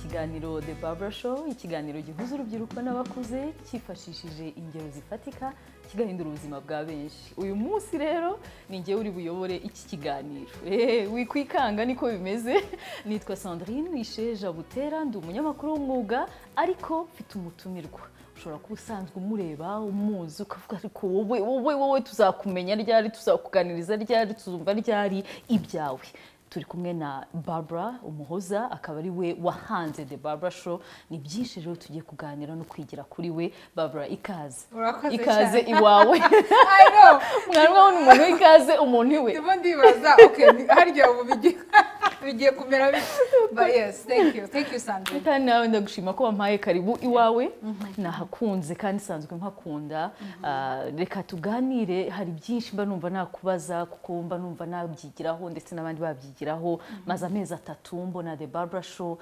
kiganiro The Barber Show ikiganiro gihuza urubyiruko n'abakuze cyifashishije ingero zifatika kigahindura ubuzima bwa benshi uyu munsi rero ni ngewe uri buyobore iki kiganiro eee wikwikanga niko bimeze nitwa Sandrine Isheja Butera ndi umunyamakuru w'umwuga ariko mfite umutumirwa ushobora kuba usanzwe umureba umuzi ukavuga ariko wowe wowe wowe tuzakumenya ryari tuzakuganiriza ryari tuzumva ryari ibyawe turi kumwe na Barbara umuhoza akaba ari we wahanze The Barbara Show ni byinshi rero tugiye kuganira no kwigira kuri we Barbara ikaze Urakoze ikaze cyane. iwawe I know. mwarimo ni umuntu w'ikaze umuntu iwe ndimo ndibaza okay ni- harya ubu bigiye bigiye kumera bite but yes thank you thank you Sandrine kandi nawe ndagushima ko wampaye karibu iwawe nahakunze kandi nsanzwe mpakunda Ah, reka tuganire hari byinshi mba numva nakubaza kuko mba numva nabyigiraho ndetse n'abandi babyigiraho maze amezi atatu mbona the barbara show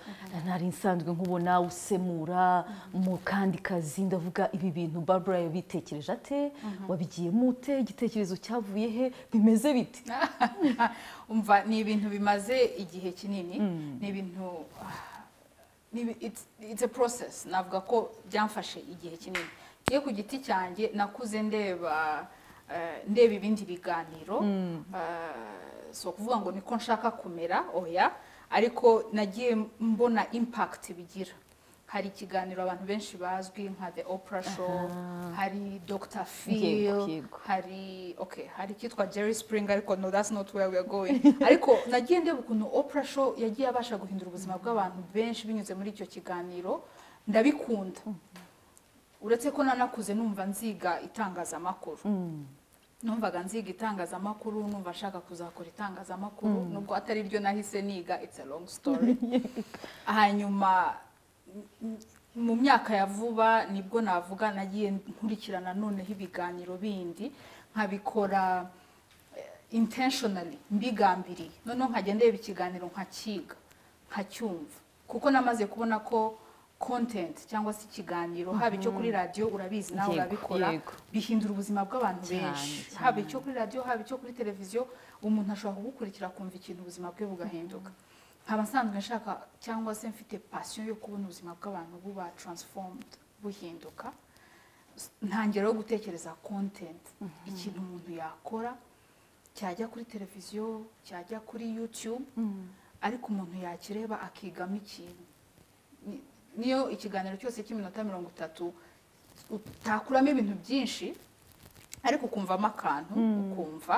nari nsanzwe nkubona usemura mu kandi kazi ndavuga ibi bintu barbara yabitekereje ate wabigiyemo ute igitekerezo cyavuye he bimeze bite umva ni ibintu bimaze igihe kinini ni ibintu ah, ni ibi- it's- it's a process navuga ko byamfashe igihe kinini iyo ku giti cyanjye nakuze ndeba eh, ndeba ibindi biganiro eh, si ukuvuga ngo niko nshaka kumera oya ariko nagiye mbona impact bigira hari ikiganiro abantu benshi bazwi nka the opera show hari dr Yego, phil yego. hari okay hari icyitwa jerry spring ariko no that's not where we are going ariko nagiye ndeba ukuntu opera show yagiye abasha guhindura ubuzima bw'abantu benshi binyuze muri icyo kiganiro ndabikunda uretse ko nanakuze numva nziga itangazamakuru numvaga nziga itangazamakuru numva nshaka kuzakora itangazamakuru nubwo atari ryo nahise niga it's a long story hanyuma m- mu myaka ya vuba nibwo navuga nagiye nkurikirana noneho ibiganiro bindi nkabikora eh, intentionally mbigambiriye noneho nkajya ndeba ikiganiro nkakiga nkacyumva kuko namaze kubona ko content cyangwa se ikiganiro haba icyo kuri radiyo urabizi nawe Yego, urabikora yego. bihindura ubuzima bw'abantu Cyane, benshi cyane. haba icyo kuri radiyo haba icyo kuri televiziyo umuntu ashobora kugukurikira akumva ikintu ubuzima bwe bugahinduka nkaba nsanzwe nshaka cyangwa se mfite pasiyo yo kubona ubuzima bw'abantu buba transformed buhinduka S- ntangiraho gutekereza content ikintu umuntu yakora cyajya kuri televiziyo cyajya kuri youtube ariko umuntu yakireba akigamo ikintu Ni- niyo ikiganiro cyose cy'iminota mirongo itatu utakuramo ibintu byinshi ariko ukumvamo akantu ukumva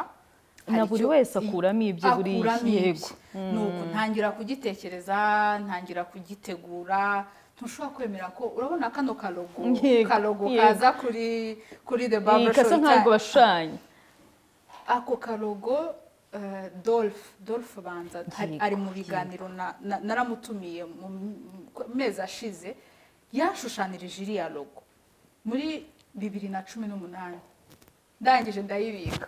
na hari buri icyo- wese akuramo ibyo buri akuramo yego ibye. Ni uku ntangira kugitekereza ntangira kugitegura ntushobora kwemera ko urabona kano karogo Yego, karogo yego. kaza kuri kuri the barber kasa shop ntabwo cyane. bashushanya ako karogo eh, Dolph Dolph Banza ari- Yego, ari mu biganiro na- na- naramutumiye mu mu mezi ashize yashushanirije iriya logo muri bibiri na cumi n'umunani ndangije ndayibika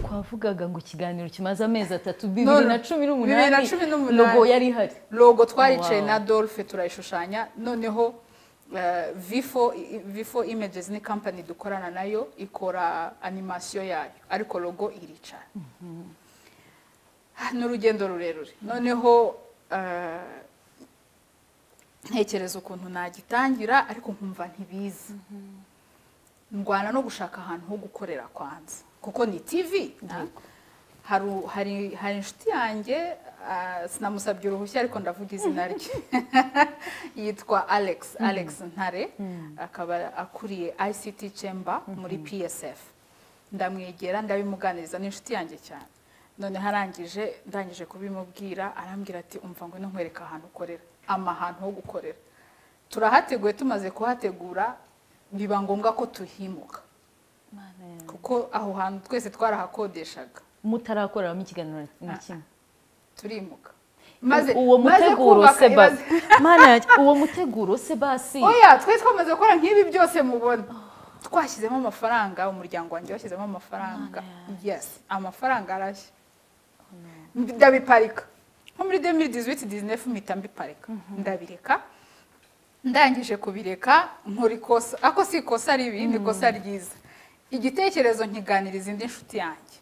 twavugaga ngo ikiganiro kimaze amezi atatu bibiri na cumi n'umunani bibiri na cumi n'umunani. logo yari ihari logo twaricaye Wow. na dolphe turayishushanya noneho eh, vifo vifo images ni company dukorana nayo ikora animasiyo yayo ariko logo iricara ni urugendo rurerure noneho eh, ntekereza ukuntu nagitangira ariko nkumva ntibizi ndwana no gushaka ahantu ho gukorera kwanza kuko ni tv ah. Haru- hari hari inshuti yanjye ah, sinamusabye uruhushya ariko ndavuga izina rye yitwa alex alex ntare akaba akuriye ict chamber muri psf ndamwegera ndabimuganiriza ni inshuti yanjye cyane noneho arangije ndangije kubimubwira arambwira ati umva ngo nkwereka ahantu ukorera amahantu ho gukorera turahateguye tumaze kuhategura biba ngombwa ko tuhimuka kuko aho hantu twese twarahakodeshakoreshwaga mutarakoreramo ikiganiro na kimwe turimuka uwo maze muteguro kubaka se imaze- basi mana yanjye, uwo muteguro se basi oya twari twamaze gukora nk'ibi byose mubona twashyizemo amafaranga umuryango wanjye washyizemo amafaranga yes amafaranga arashya ndabiparika nko muri 2018 19 mpita mbiparika ndabireka ndangije kubireka nkora ikosa ako si ikosa ribi ni ikosa ryiza igitekerezo nkiganiriza indi nshuti yanjye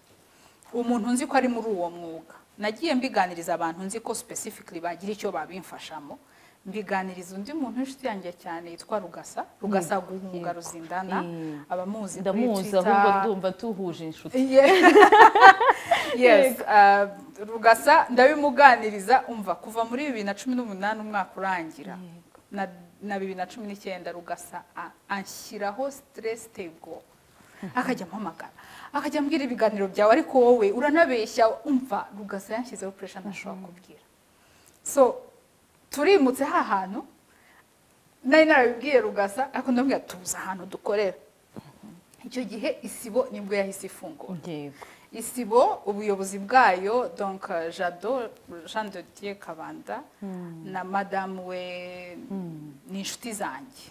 umuntu nzi ko ari muri uwo mwuga nagiye mbiganiriza abantu nzi ko specifically bagira icyo babimfashamo mbiganiriza undi muntu w'inshuti yanjye cyane yitwa rugasa rugasa guhunga ruzindana Mm. abamuzi kuri ndamuzi Twitter. ahubwo ndumva tuhuje inshuti Ye- yes uh, rugasa ndabimuganiriza umva kuva muri bibiri na cumi n'umunani umwaka urangira na, na bibiri na cumi n'icyenda rugasa a- anshyiraho stress table akajya ampamagara akajya ambwira ibiganiro byawe ariko wowe uranabeshya umva rugasa yanshyizeho pressure ntashobora kubwira so turimutse ha hantu nari narabibwiye rugasa ariko ndamubwira tubuze ahantu dukorera icyo gihe isibo nibwo yahise ifungura yego isibo ubuyobozi bwayo donc euh, jado jean de dieu kabanda na madamu we ni inshuti zanjye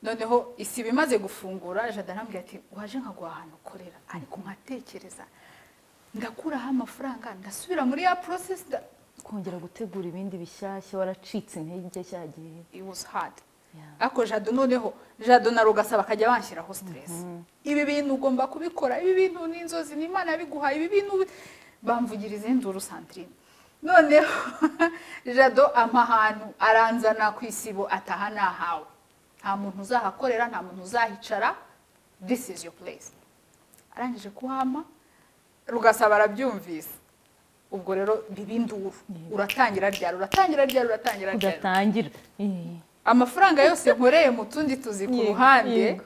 noneho isibo imaze gufungura jado arambwira ati waje nkaguha ahantu ukorera ariko nkatekereza ndakuraho amafaranga ndasubira muri ya process nda- kongera gutegura ibindi bishyashya waracitse intege cya gihe it was hard Yeah. ariko jado noneho jado na rugasa bakajya banshyiraho stress ibi bintu ugomba kubikora ibi bintu ni inzozi ni imana yabiguhaye ibi bintu bi- bamvugiriza induru sandrine noneho jado ampa ahantu aranzana ku isibo ataha nahawe nta muntu uzahakorera nta muntu uzahicara this is your place arangije kuhama rugasaba arabyumvise ubwo rero bibinduru uratangira ryari uratangira ryari uratangira ryari udatangira Eh. amafaranga yose nkoreye mu tundi tuzi ku Yego, ruhande yego.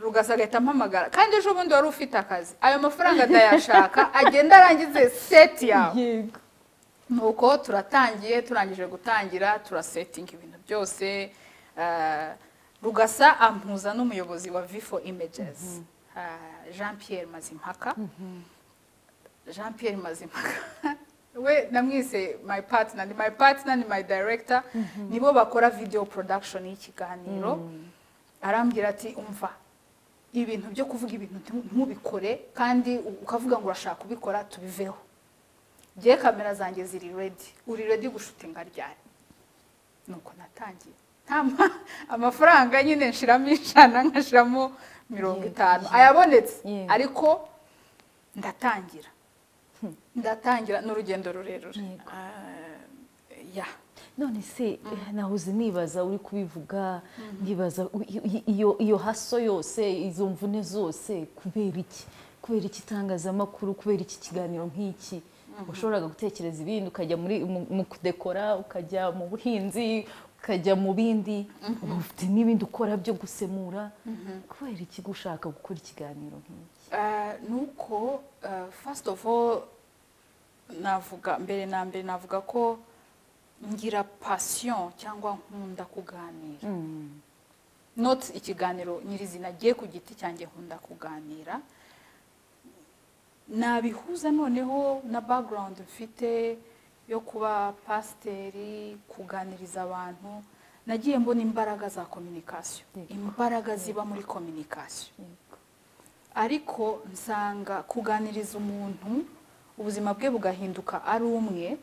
rugasa agahita ampamagara kandi ejo bundi wari ufite akazi ayo mafaranga ndayashaka agenda arangize seti yawe yego nuko turatangiye turangije gutangira turasetinga ibintu byose eh, rugasa ampuza n'umuyobozi wa vifo images jean pierre mazimpaka jean pierre mazimpaka we namwise my partner ni my partner ni my director nibo bakora video production y'ikiganiro arambwira ati umva ibintu byo kuvuga ibintu ntimu- ntubikore kandi u- ukavuga ngo urashaka kubikora tubiveho ngewe kamera zanjye ziri redi uri redi gushutinga ryari nuko natangiye nta ma- amafaranga nyine nshiramo ijana nkashiramo mirongo Yego, itanu yego. ayabonetse Yego. ariko ndatangira ndatangira ni urugendo rurerure Yego. Ah, ya none se nahoze nibaza uri kubivuga nkibaza u- i- i- iyo iyo haso yose izo mvune zose kubera iki kubera iki itangazamakuru kubera iki kiganiro nk'iki washoboraga gutekereza ibindi ukajya muri mu- mu kudekora ukajya mu buhinzi ukajya mu bindi ubu ufite n'ibindi ukora byo gusemura kubera iki gushaka gukora ikiganiro nk'iki Eh, nuko eh, first of all navuga mbere na mbere navuga ko ngira passion cyangwa nkunda kuganira not ikiganiro nyirizina agiye ku giti cyanjye nkunda kuganira nabihuza noneho na background mfite yo kuba pasiteri kuganiriza abantu nagiye mbona imbaraga za communication Yego. imbaraga ziba muri communication ariko nsanga kuganiriza umuntu ubuzima bwe bugahinduka ari umwe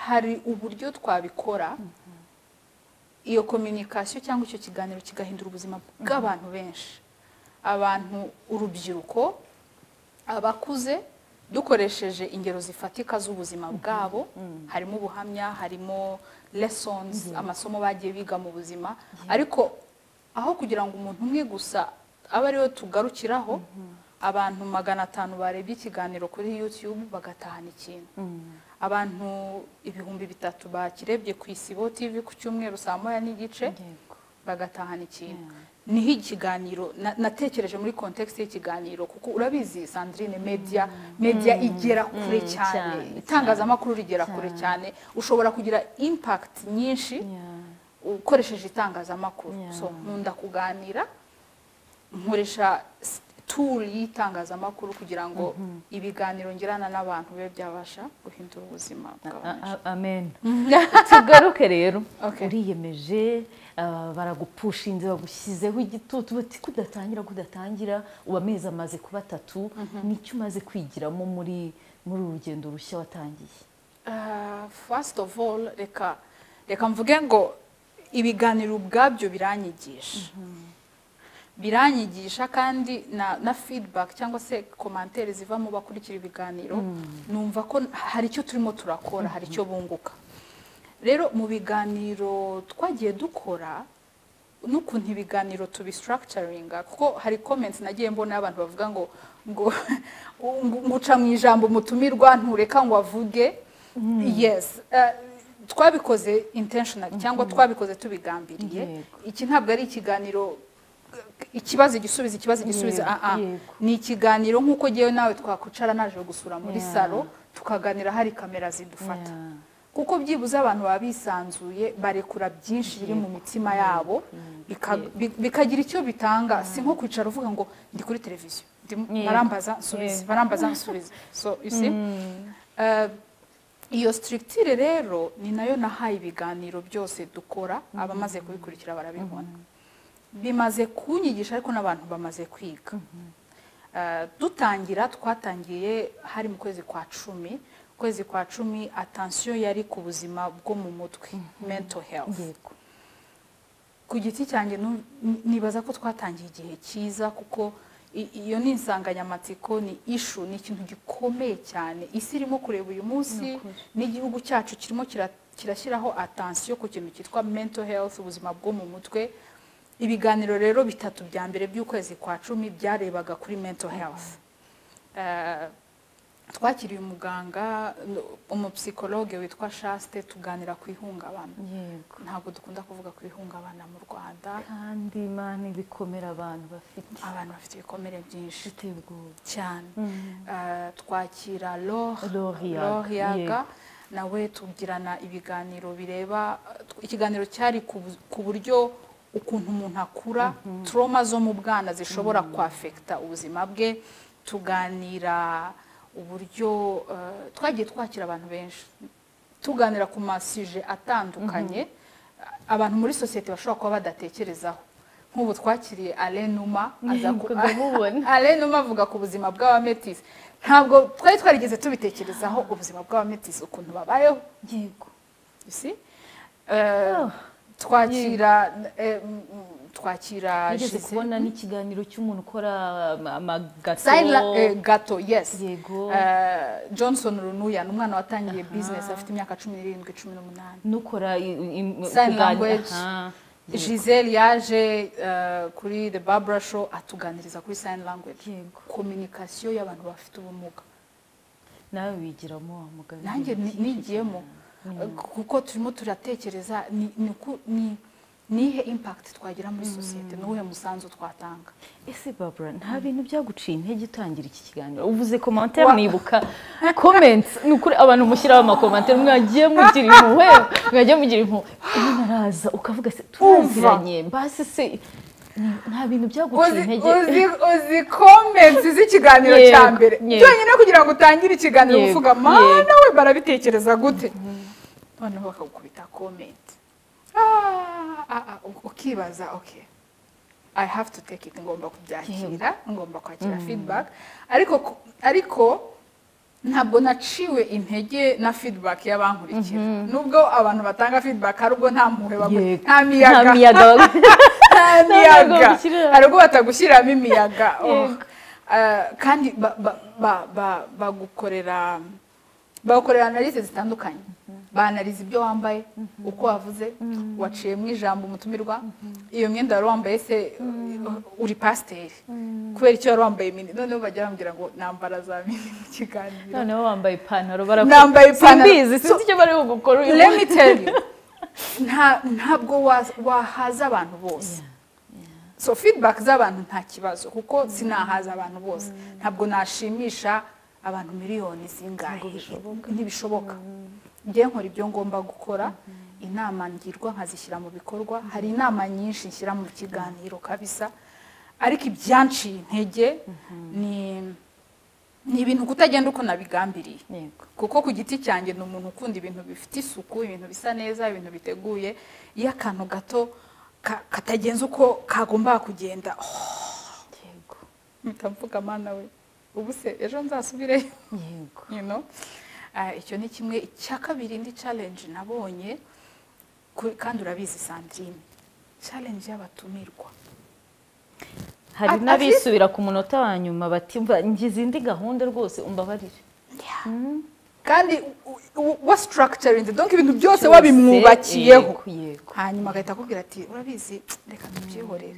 hari uburyo twabikora iyo communication cyangwa icyo kiganiro kigahindura ubuzima bw'abantu benshi abantu urubyiruko abakuze dukoresheje ingero zifatika z'ubuzima bwabo harimo ubuhamya harimo lessons amasomo bagiye biga mu buzima ariko aho kugira ngo umuntu umwe gusa abe ariwe tugarukiraho abantu magana atanu barebye ikiganiro kuri youtube bagatahana ikintu abantu ibihumbi bitatu bakirebye ku isibo tv ku cyumweru saa moya n'igice yego bagatahana ikintu niho ikiganiro na- natekereje muri kontekisi y'ikiganiro kuko urabizi sandrine media media igera kure Mm, cyane cyane, itangazamakuru rigera kure cyane. cyane ushobora kugira impact nyinshi Yeah. ukoresheje itangazamakuru Yeah. so nkunda kuganira nkoresha s- tool y'itangazamakuru kugira ngo ibiganiro ngirana n'abantu bibe byabasha guhindura ubuzima bw'abantu A- a- amen tugaruke rero Okay. uriyemeje ah, baragupushinze bagushyizeho igitutu bati kudatangira kudatangira ubu amezi amaze kuba atatu nicyo umaze kwigiramo muri muri uru rugendo rushya watangiye Uh, first of all reka reka mvuge ngo ibiganiro ubwabyo biranyigisha biranyigisha kandi na, na feedback cyangwa se komantere ziva mu bakurikira ibiganiro numva ko hari icyo turimo turakora hari icyo bunguka rero mu biganiro twagiye dukora n'ukuntu ibiganiro tubisitarakicaringa kuko hari komenti nagiye mbona abantu bavuga ngo ngo nguca mu ijambo umutumirwa ntureka ngo avuge yesi twabikoze intentional cyangwa twabikoze tubigambiriye Yego. iki ntabwo ari ikiganiro ikibazo igisubizo ikibazo igisubizo Yego, ah ah yego. ni ikiganiro nk'uko ngewe nawe twakwicara naje gusura muri Yeah. salo tukaganira hari kamera zidufata Yeah. kuko byibuze abantu baba bisanzuye barekura byinshi biri mu mitima yabo bika- bi- bikagira icyo bitanga si nko kwicara uvuga ngo ndi kuri televiziyo ndimo- Yego. barambaza nsubize Yego. barambaza nsubize so you see Eh, iyo strictire rero ni nayo nahaye ibiganiro byose dukora abamaze kubikurikira barabibona bimaze kunyigisha ariko n'abantu bamaze kwiga Eh, dutangira twatangiye hari mu kwezi kwa cumi ukwezi kwa cumi atansiyo yari ku buzima bwo mu mutwe mental health yego ku giti cyanjye nu- n- nibaza ko twatangiye igihe cyiza kuko i- iyo ni insanganyamatsiko ni ishu ni ikintu gikomeye cyane isi irimo kureba uyu munsi n'igihugu cyacu kirimo kira- kirashyiraho atansiyo ku kintu cyitwa mental health ubuzima bwo mu mutwe ibiganiro rero bitatu bya mbere by'ukwezi kwa cumi byarebaga kuri mental health Eh, twakiriye umuganga n- umupsikologe witwa shaste tuganira ku ihungabana yego ntabwo dukunda kuvuga ku ihungabana mu rwanda kandi imana ibikomera abantu bafite abantu bafite ibikomere byinshi bafite ubwoba cyane Eh, twakira Laure- Laure Yaga, Laure yaga yego. nawe tugirana ibiganiro bireba ikiganiro cyari ku bu- ku buryo ukuntu umuntu akura trauma zo mu bwana zishobora kwafekita ubuzima bwe tuganira uburyo eh, twagiye twakira abantu benshi tuganira ku masije atandukanye abantu muri sosiyete bashobora kuba badatekerezaho nk'ubu twakiriye alenuma Mukajya mubona. alenuma avuga ku buzima bw'abametisi ntabwo twari twarigeze tubitekerezaho ubuzima bw'abametisi ukuntu babayeho yego you see? Eh, Oh. twakira eh, mm, mm, twakira nigeze Gisele. kubona n'ikiganiro cy'umuntu ukora ama- amagato Sayila- eh, gato yes yego Eh, johnson runuya ni umwana watangiye business afite imyaka cumi n'irindwi cumi n'umunani n'ukora i- i- Sign kuganira- language. Aha. gisele yaje eh, kuri the barbara show atuganiriza kuri sign language yego communication y'abantu bafite ubumuga nawe wigiramo wa mugabo nanjye ni- nigiyemo Eh, kuko turimo turatekereza ni- ni uku- ni nihe impact twagira muri sosiyete n'uwuhe musanzu twatanga ese babura nta bintu byaguciye intege utangira iki kiganiro uvuze komantere Wa- nibuka komenti ni ukuri abantu mushyiraho amakomantere mwagiye mugira impuhwe mwagiye mugira impuhwe umuntu araza ukavuga se turaziranye basi se ni- nta bintu byaguciye uzi intege uzi- uzi comments z'ikiganiro cya Yego, mbere yego. byonyine kugira ngo utangire ikiganiro Yego, uvuga mana we barabitekereza gute noneho bakagukubita comment Ah, ah, ah, u- ukibaza okay i have to take it ngomba kubyakira ngomba kwakira feedback ariko ku- ariko ntabwo naciwe intege na feedback y'abankurikira nubwo abantu batanga feedback hari ubwo nta mpuhwe baguha Yego. nta miyaga nta miyaga bagu- nta ntabwo miyaga bashyirira- hari ubwo batagushyiramo imiyaga Oh. Yego. Eh, kandi ba- ba- ba- ba- bagukorera bagukorera analize zitandukanye banaliza ibyo wambaye uko wavuze waciyemo ijambo umutumirwa iyo myenda wari wambaye se uh, uri pasiteri kubera icyo wari wambaye mini noneho bajya bambwira ngo nambara za mini mu kiganiro noneho wambaye ipantaro barakora Nambaye ipantaro. simbizi sinzi icyo bari bugukora uyu let me tell you nta ntabwo wa- wahaza abantu bose so feedback z'abantu nta kibazo kuko sinahaza abantu bose ntabwo nashimisha abantu miliyoni zingahe ntibishoboka njye nkora ibyo ngomba gukora inama ngirwa nkazishyira mu bikorwa hari inama nyinshi nshyira mu kiganiro kabisa ariko ibyanciye intege ni ni ibintu kutagenda uko nabigambiriye Yego. kuko ku giti cyanjye ni umuntu ukunda ibintu bifite isuku ibintu bisa neza ibintu biteguye iyo akantu gato ka- katagenze uko kagomba kugenda oh, yego mpita mvuga mana we ubu se ejo nzasubireyo yego you know Ah, icyo ni kimwe icya kabiri indi challenge nabonye ku- kandi urabizi Sandrine challenge y'abatumirwa hari At- at least- n'abisubira ku munota wa nyuma bati mva ngize indi gahunda rwose umbabarire kandi wasitarakicarinze donke ibintu byose Cyose, wabimwubakiyeho yego, yego. hanyuma agahita akubwira ati urabizi reka tubyihorere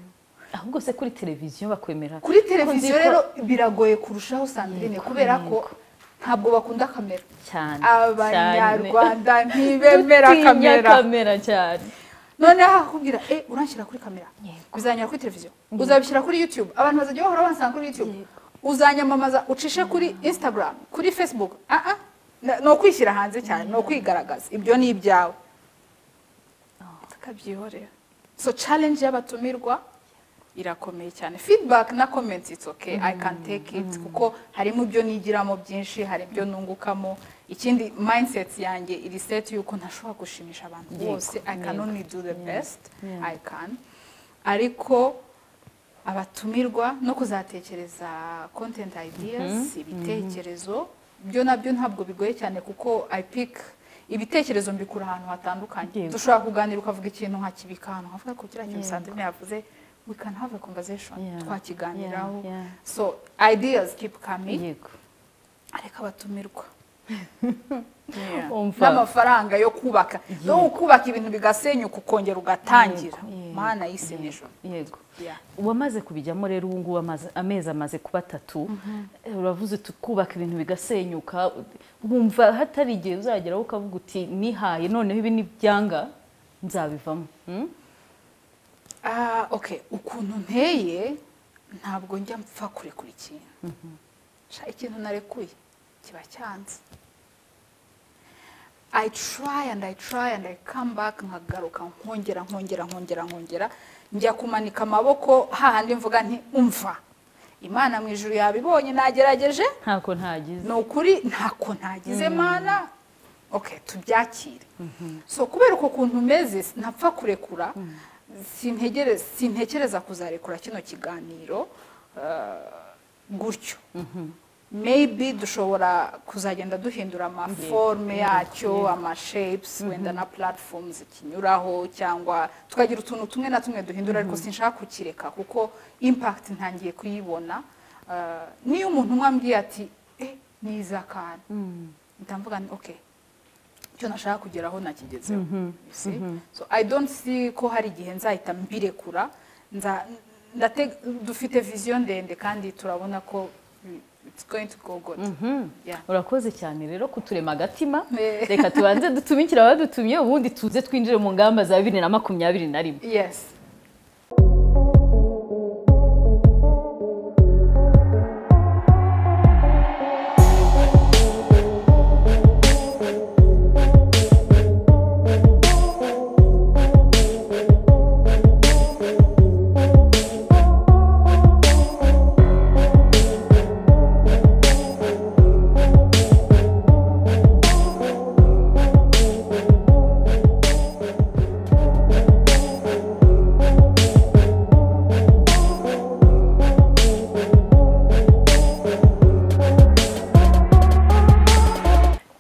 ahubwo se kuri televiziyo bakwemera kuri Ko televiziyo nzi ko- rero biragoye kurushaho sandrine kubera ko ntabwo bakunda kamera cyane abanyarwanda ntibemera bemera kamera kamera cyane noneho akakubwira eh uranshyira kuri kamera Yego. bizanyura kuri televiziyo uzabishyira kuri youtube abantu bazajya bahora bansanga kuri youtube uzanyamamaza ucishe kuri instagram kuri facebook ah ah na- ni ukwishyira hanze cyane ni ukwigaragaza ibyo ni ibyawe tukabyihorera so challenge y'abatumirwa irakomeye cyane feedback na comments it's okay i can take it kuko harimo ibyo nigiramo byinshi hari ibyo nungukamo ikindi mindset yanjye iri set yuko ntashobora gushimisha abantu Yego, bose i can yego. only do the best Yeah. i can ariko abatumirwa no kuzatekereza content ideas ibitekerezo byo nabyo ntabwo bigoye cyane kuko i pick ibitekerezo mbikura ahantu hatandukanye Yego. dushobora kuganira ukavuga ikintu nkakibika ahantu nkavuga ko kiriya kintu Yego. sandrine yavuze we can have a conversation Yeah. twakiganiraho Yeah, yeah. so ideas keep coming yego ariko abatumirwa Umva. n'amafaranga yo kubaka no kubaka ibintu bigasenyuka ukongera ugatangira Yego, mana yego, y'isi n'ijoro yego Yeah. wamaze kubijyamo rero ubu ngubu amaze- amezi amaze kuba atatu Eh, uravuze uti kubaka ibintu bigasenyuka wumva hatari igihe uzageraho ukavuga uti nihaye noneho ibi ni byanga nzabivamo Hmm? Ah, okay ukuntu nteye ntabwo njya mpfa kurekura ikintu Sha, ikintu narekuye kiba cyanze i try and i try and i come back nkagaruka nkongera nkongera nkongera nkongera njya kumanika amaboko hahandi mvuga nti umva imana mu ijuru yabibonye nagerageje ntako ntagize ni ukuri ntako ntagize mana okay tubyakire so kubera uko kuntu umeze napfa kurekura sintegere- sintekereza kuzarekura kino kiganiro eh, gutyo maybe dushobora kuzagenda duhindura amaforme yacyo amashapes wenda na platforms kinyuraho cyangwa tukagira utuntu tumwe na tumwe duhindura ariko sinshaka kukireka kuko impact ntangiye kuyibona Eh, niyo umuntu umwe ambwiye ati eh ni iz'akantu ndavuga nti okay icyo nashaka kugeraho nakigezeho You see? so i don't see ko hari igihe nzahita mbirekura nza ndate dufite viziyo ndende kandi turabona ko bi- it's going to go good Yeah. urakoze cyane rero kuturema agatima Eh. reka tubanze dutumikire abadutumye ubundi tuze twinjire mu ngamba za bibiri na makumyabiri na rimwe yes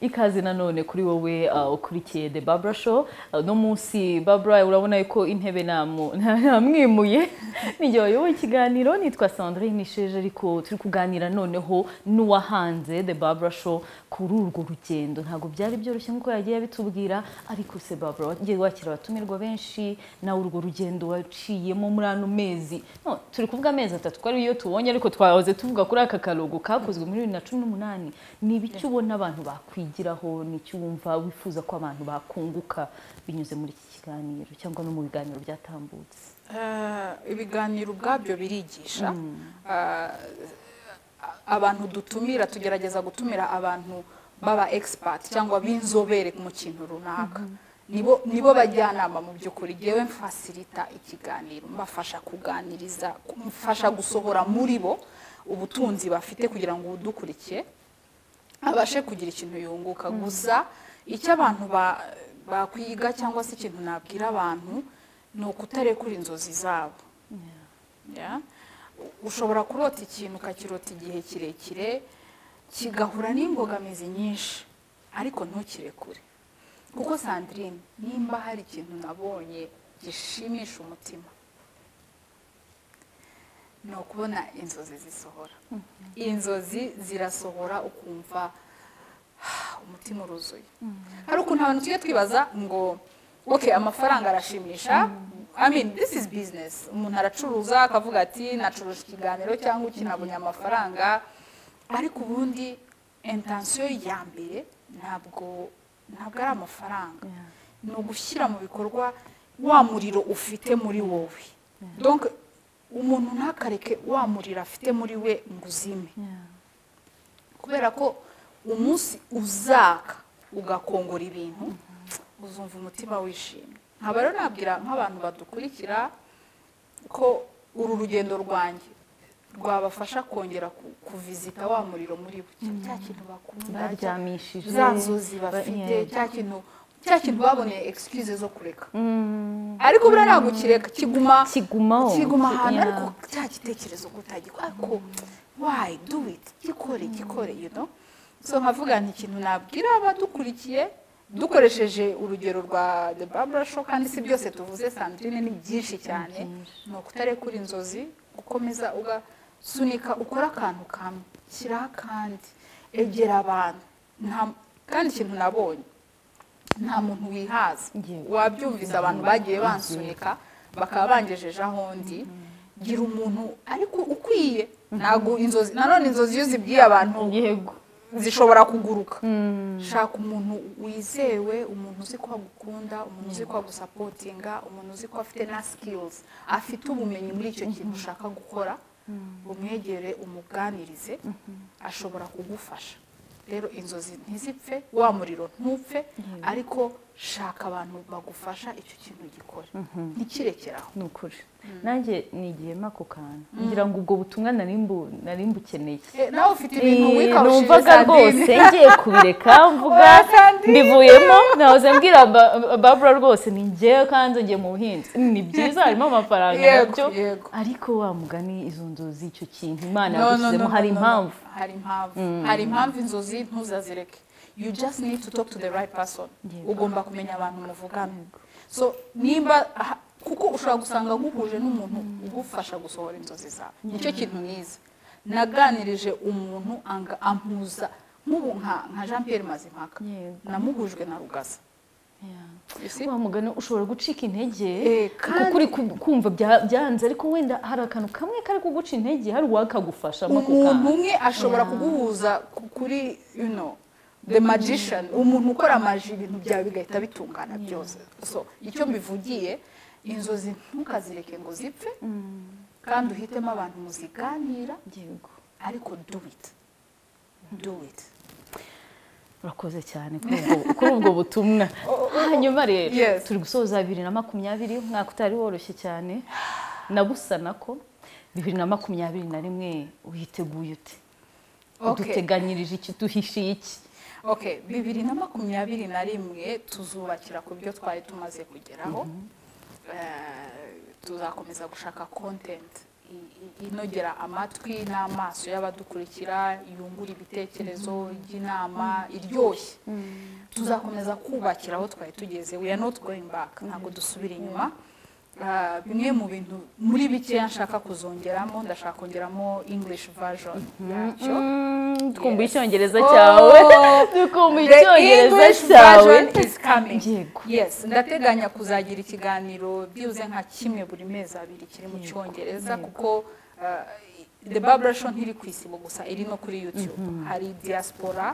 ikaze nanone kuri wowe uh, ukurikiye the babura show uh, no munsi babura urabona yuko intebe namu- namwimuye nijye wayoboye ikiganiro nitwa sandrine isheje ariko turi kuganira noneho n'uwahanze the babura show kuri urwo rugendo ntabwo byari byoroshye nk'uko yagiye abitubwira ariko se babura wagiye wakira abatumirwa benshi nawe urwo rugendo waciyemo muri ano mezi no, turi kuvuga amezi atatu ko ariyo tubonye ariko twahoze tuvuga kuri aka karuhuko kakozwe muri bibiri na cumi n'umunani ni ibiki ubona abantu bakwigiraho ni icyo wumva wifuza ko abantu bakunguka binyuze muri iki kiganiro cyangwa no mu biganiro byatambutse Eh, ibiganiro ubwabyo birigisha Eh, abantu dutumira tugerageza gutumira abantu baba expert cyangwa b'inzobere mu kintu runaka nibo nibo bajyanama mu by'ukuri yewe mfasirita ikiganiro mbafasha kuganiriza mfasha gusohora muri bo ubutunzi bafite kugira ngo udukurikiye abashe kugira ikintu yunguka gusa icyo abantu ba- bakwiga cyangwa se ikintu nabwira abantu ni ukutarekura inzozi zabo Yeah. U- ushobora kurota ikintu ukakirota igihe kirekire kigahura n'imbogamizi nyinshi ariko ntukirekure kuko sandrine nimba hari ikintu nabonye gishimisha umutima ni ukubona inzozi zisohora inzozi zirasohora ukumva "Ah, umutima uruzuye hari ukuntu abantu tujya twibaza ngo okay amafaranga arashimisha I mean this is business umuntu aracuruza akavuga ati nacuruje ikiganiro cyangwa iki nabonye amafaranga ariko ubundi intensiyo ya mbere ntabwo ntabwo ari amafaranga ni ugushyira mu bikorwa wa muriro ufite muri wowe donc umuntu ntakareke wa muriro afite muri we ngo uzime kubera ko umunsi uzaka ugakongora ibintu uzumva umutima wishimye nkaba rero nabwira nk'abantu badukurikira ko uru rugendo rwanjye rwabafasha kongera ku- kuvizita wa muriro muri bo cya kintu bakunda cya- baryamishije za nzozi bafite Yeah. cya kintu cya kintu baboneye excuse zo kureka ariko buriya ntabwo ukireka kiguma kigumaho kiguma ahantu Yeah. ariko cya gitekerezo kutagikora ariko wayi do it gikore gikore you know so nkavuga nti ikintu nabwira abadukurikiye dukoresheje urugero rwa the barbara show kandi si byose tuvuze sandrine ni byinshi cyane ni ukutarekura inzozi gukomeza ugasunika ukora akantu kamwe shyiraho akandi egera abantu Nta- kandi ikintu nabonye nta muntu wihaza Yewe. wabyumviza abantu bagiye bansunika bakaba bangejeje aho ndi gira umuntu ariko ukwiye ntabwo inzozi nanone inzozi iyo zibwiye abantu yego zishobora kuguruka shaka umuntu wizewe umuntu uzi ko agukunda umuntu uzi ko agusapotinga umuntu uzi ko afite na sikilizi afite ubumenyi muri icyo kintu ushaka gukora umwegere umuganirize ashobora kugufasha rero inzozi ntizipfe wa muriro ntupfe ariko shaka abantu bagufasha icyo kintu gikora ntikirekere aho ni ukuri nanjye nigiyemo ako kantu ngira ngo ubwo butumwa nari mbu- nari mbukeneye Eh, nawe ufite ibintu wikawushije numvaga sandine rwose ngiye kubireka mvuga Oya, Sandrine. mbivuyemo nahoze mbwira Ba- Barbara rwose ni ngewe kandi ngiye mu buhinzi ni byiza harimo amafaranga Yego, nabyo yego. ariko wa mugani izo nzozi icyo kintu imana No, no, no, yagushyizemo no, hari no, no. impamvu hari impamvu hari impamvu inzozi ntuzazireke you just need to talk to the right person Yego. ugomba kumenya abantu muvugana so nimba aha- kuko ushobora gusanga guhuje n'umuntu ugufasha gusohora inzozi zawe nicyo kintu nize naganirije umuntu anga ampuza nk'ubu nka nka jean pierre mazimpaka Yego. namuhujwe na rugasa You see? wa mugani ushobora gucika intege Eh, kuko uri ku- kumva bya- byanze ariko wenda hari akantu kamwe kari kuguca intege hari uwakagufashamo ako umuntu kantu umwe ashobora kuguhuza ku- kuri you know the magician umuntu ukora amaji ibintu byawe bigahita bitungana byose so icyo mbivugiye inzozi ntukazireke ngo zipfe kandi uhitemo abantu muziganira yego ariko do it do it urakoze cyane kuri ubwo- kuri ubwo butumwa hanyuma rero Yes. turi gusoza bibiri na makumyabiri umwaka utari woroshye cyane nabusana ko bibiri na makumyabiri na rimwe witeguye ute Okay. duteganyirije iki duhishiye iki okay bibiri na makumyabiri na rimwe tuzubakira ku byo twari tumaze kugeraho Eh, tuzakomeza gushaka content i- i- inogera amatwi n'amaso y'abadukurikira yungura ibitekerezo ry'inama iryoshye tuzakomeza kubakira aho twari tugeze we are not going back ntabwo dusubira inyuma Eh, bimwe mu bintu muri bikeya nshaka kuzongeramo ndashaka kongeramo english version yacyo Mm, twumva Yes. icyongereza cyawe Oh, dukumva the icyongereza English cyawe version is coming. Yego. Yes, ndateganya kuzagira ikiganiro byibuze nka kimwe buri mezi abiri kiri mu cyongereza kuko uh, The Barbara Show ntiri ku isibo gusa iri no kuri YouTube hari diaspora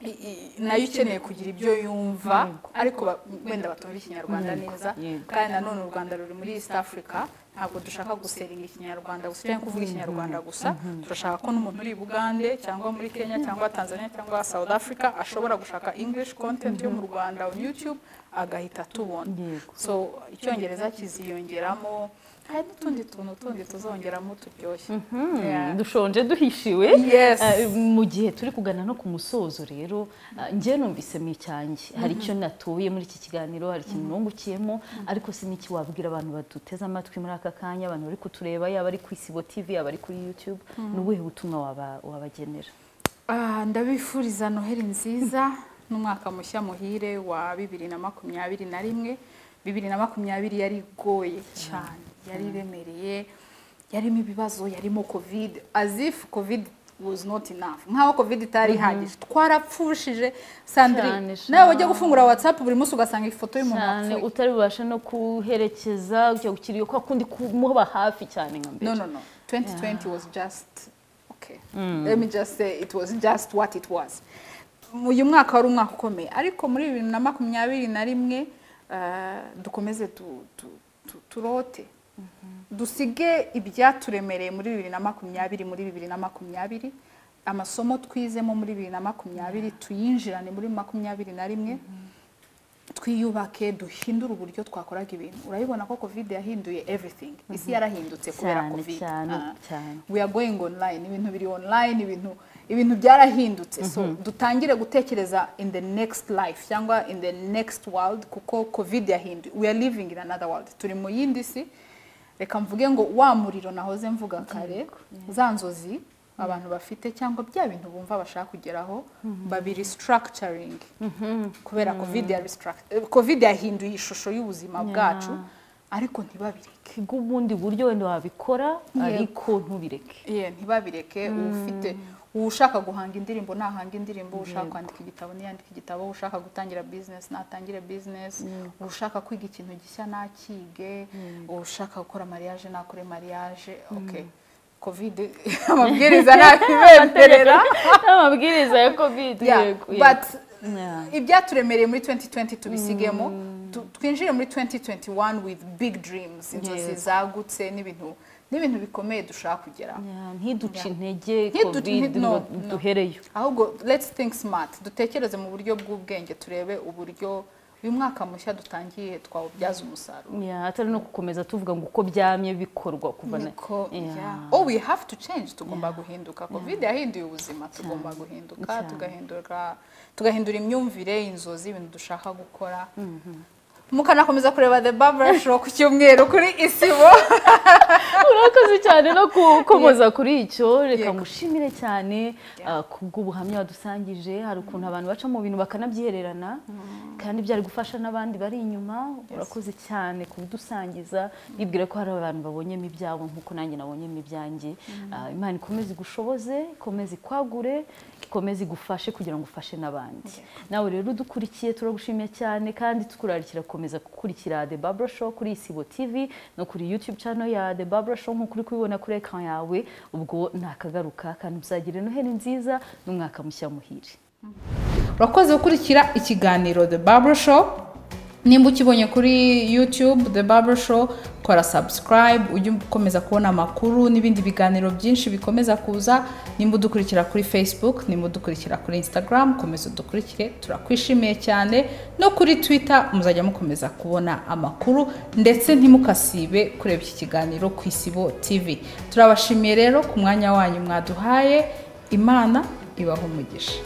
i- i- nayo ikeneye kugira ibyo yumva ariko ba- wenda batumva ikinyarwanda neza yego. kandi nanone u rwanda ruri muri east africa ntabwo dushaka guseringa ikinyarwanda gusa cyangwa kuvuga ikinyarwanda gusa turashaka ko n'umuntu uri i bugande cyangwa muri kenya cyangwa tanzania cyangwa south africa ashobora gushaka english content yo mu rwanda on youtube agahita tubona Yego. so icyongereza kiziyongeramo hari n'utundi tuntu tundi tuzongeramo turyoshye Yeah. Mm, dushonje duhishiwe Yes. Ah, mu gihe turi kugana no ku musozo rero ah, njye numvise mu icyanjye hari icyo natuye muri iki kiganiro hari ikintu nungukiyemo ariko siniki wabwira abantu baduteze amatwi muri aka kanya abantu bari kutureba yaba ari ku isibo tv yaba ari kuri youtube ni ubuhe butumwa waba- wabagenera Ah, ndabifuriza noheli nziza n'umwaka mushya muhire wa bibiri na makumyabiri na rimwe bibiri na makumyabiri yari igoye cyane yari iremereye yarimo ibibazo yarimo covid as if covid was not enough nkaho covid itari ihagije twarapfushije sandrine Cyane, cyane. nawe wajya gufungura whatsapp buri munsi ugasanga ifoto y'umuntu cyane wapfuye utari bubashe no kuherekeza ujya gukiriyo kwa kundi kumuba hafi cyane nka mbere no no no 2020 was just okay let me just say it was just what it was uyu mwaka wari umwaka ukomeye ariko muri bibiri na makumyabiri na rimwe ah, dukomeze tu- tu- tu- turote dusige ibyaturemereye muri bibiri na makumyabiri muri bibiri na makumyabiri amasomo twizemo muri bibiri na makumyabiri tuyinjirane muri makumyabiri na rimwe twiyubake duhindure uburyo twakoraga ibintu urabibona ko covid yahinduye everything isi yarahindutse kubera Cyane, covid cyane, Ah. cyane. we are going online ibintu biri online ibintu ibintu byarahindutse so dutangire gutekereza in the next life cyangwa in the next world kuko covid yahinduye we are living in another world turi mu yindi si reka mvuge ngo wa muriro nahoze mvuga kare za nzozi abantu bafite cyangwa bya bintu bumva bashaka kugeraho babiri structuring kubera covid ya restruct- eh, covid yahinduye ishusho y'ubuzima bwacu ariko ntibabireke kiga ubundi buryo wenda wabikora Yego. ariko ntubireke ye ntibabireke ufite ushaka guhanga indirimbo nahanga indirimbo ushaka kwandika igitabo niyandika igitabo ushaka gutangira business natangire business ushaka kwiga ikintu gishya nakige ushaka gukora mariage nakore mariage okay covid amabwiriza ntakibemerera amabwiriza ya covid Yeah, yego but Yeah. ibyaturemereye muri 2020 tubisigemo tu- twinjire muri 2021 with big dreams inzozi Yes. zagutse n'ibintu n'ibintu bikomeye dushaka kugeraho Yeah, ntiduce intege Ntiduce- covid nti- no, ngo no. duhereyo ahubwo let's think smart dutekereze mu buryo bw'ubwenge turebe uburyo uyu mwaka mushya dutangiye twawubyaza umusaruro Yeah, atari no gukomeza tuvuga ngo uko byamye bikorwa kuva na niko Yeah. yeah. oh we have to change tugomba guhinduka covid yahinduye ubuzima tugomba guhinduka Cyane. tugahindura tugahindura imyumvire inzozi ibintu dushaka gukora mukanakomeza kureba the barber show ku cyumweru kuri isibo urakoze cyane no gukomoza kuri icyo reka Yego. ngushimire cyane uh, kubw'ubuhamya wadusangije hari ukuntu abantu baca mu bintu bakanabyihererana kandi byari gufasha n'abandi bari inyuma urakoze cyane kudusangiza yibwira ko hari abantu babonyemo ibyabo nk'uko nanjye nabonyemo ibyanjye Uh, imana ikomeze igushoboze ikomeze ikwagure ikomeze igufashe kugira ngo ufashe n'abandi nawe rero udukurikiye turagushimiye cyane kandi tukurarikira gukomeza gukurikira The Barbara Show kuri Isibo TV no kuri YouTube channel ya The Barbara Show nk'uko uri kubibona kuri ekran yawe ubwo nakagaruka kandi uzagire noheli nziza n'umwaka mushya muhire urakoze gukurikira ikiganiro the barber show nimba ukibonye kuri youtube the barber show kora subscribe ujye ukomeza kubona amakuru n'ibindi biganiro byinshi bikomeza kuza nimba udukurikira kuri facebook nimba udukurikira kuri instagram komeza udukurikire turakwishimiye cyane no kuri twitter muzajya mukomeza kubona amakuru ndetse ntimukasibe kureba iki kiganiro ku isibo tv turabashimiye rero ku mwanya wanyu mwaduhaye imana ibaha umugisha